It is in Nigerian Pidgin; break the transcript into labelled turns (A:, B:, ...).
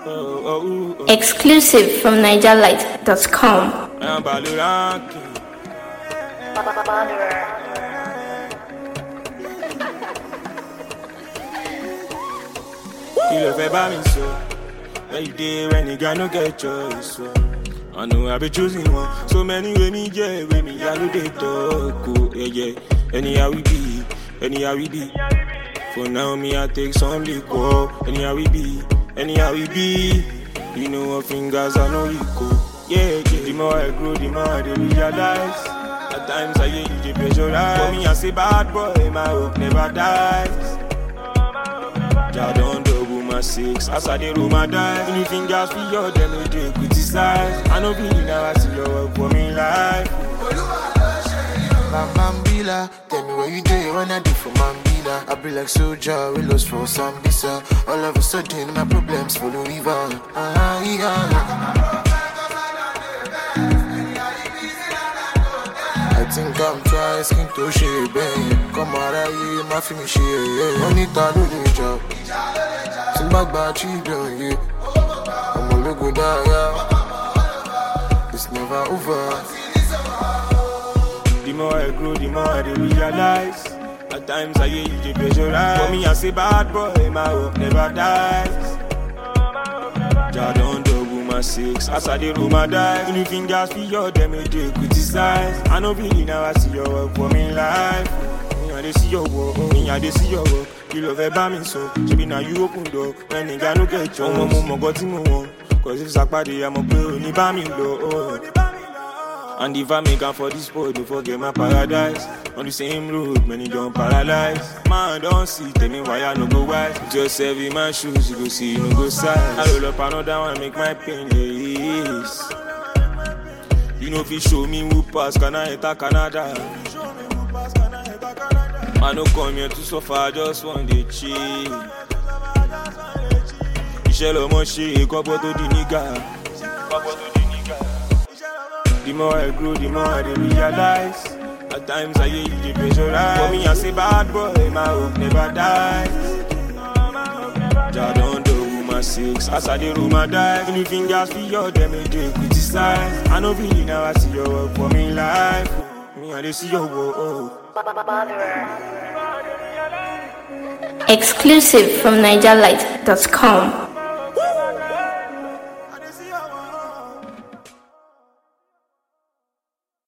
A: oh, oh.
B: Exclusive from NigerLight.com.
A: I'm Baloranki. Kí ló fẹ́ bá mi sọ? Where you dey when the guy no get choice? So. I know I be choosing one. So many way me yeah, way me I no dey talk. Oh, yeah, yeah. Anyhow we be, anyhow we be. For now me I take some liquor. Anyhow we be, anyhow we be. You know what fingers I know you go. Yeah, yeah. The more I grow, the more I dey realize. At times I hear you dey pressurize. For me I say bad boy, my hope never dies. Ja don double my six as I dey roll my dice. Any fingers for your them no dey criticize. I no be now I see your work for me life.
C: Mambila, tell me where you dey when I do for Mambila. I be like soldier, we lost for Sambisa. All of a sudden, my problems follow river. Ah, yeah. I think I'm trying skin to share, babe. Come out of here, my film share, yeah. Money to do the job. Think back by children, yeah. I'm a look good, yeah. It's never over.
A: The more I grow, the more I dey realize. At times I hear you dey pressurize. For me I say bad boy, my hope never dies. Ja don double my six as I dey roll my dice. Any fingers for your them no dey criticize. I no be now I see your work for me life. Me I dey see your work, me I dey see your work. Kí ló fẹ́ bá mi sọ? Ṣebí na you open door when nìga no get chance. Ọmọ mo mọ̀ gọ́ tí mo wọ̀n. Cause if sàpàdé àmọ̀ pé ò ní bá mi lọ. Oh. And if I make am for this boy, don't forget my paradise. On the same road, many don't paralyze. Man, don't see, tell me why I no go wise. Just serve in my shoes, you go see, you no go size. I roll up another one, make my pain less. You know if you show me who pass, can I enter Canada? I no come here to suffer, I just want to chill. Iṣẹ́ lọmọ ṣe kọ́pọ̀ tó di nígà. Kọ́pọ̀ tó di nígà. The more I grow, the more I dey realize. At times I hear you dey pressurize. For me, I say bad boy, my hope never dies. Ja don double my six as I dey roll my dice. Any fingers for your them no dey criticize. I no be now I see your work for me life. Me I dey see your work. Oh.
B: Exclusive from NigerLight.com.